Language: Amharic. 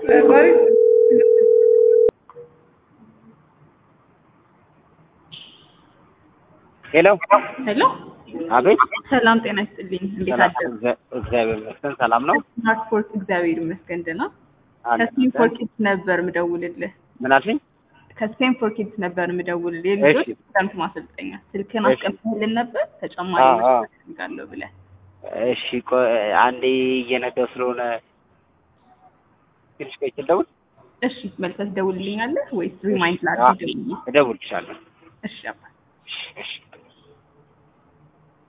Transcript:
ሄሎ ሄሎ አቤት። ሰላም ጤና ይስጥልኝ። እንዴት ሰላም፣ አደሩ? እግዚአ- እግዚአብሔር ይመስገን ሰላም ነው። ትራንስፖርት እግዚአብሔር ይመስገን ደህና። አለ። ከስፔን ፎር ኪድስ ነበር ምደውልልህ። ምን አልሽኝ? ከስፔን ፎር ኪድስ ነበር ምደውልልህ። የልጆች እሺ። ትምህርት ማሰልጠኛ ስልክን እሺ። አስቀምጥልን ነበር ተጨማሪ አዎ፣ አዎ። መስጠት እፈልጋለሁ ብለህ። እሺ ቆይ አንዴ እየነዳሁ ስለሆነ ትንሽ ቆይቼ ልደውል። እሺ መልሰህ ትደውልልኛለህ ወይስ ሪማይንድ ላድርግ? ደውዬ? እደውልልሻለሁ። እሺ አባ እሺ፣ እሺ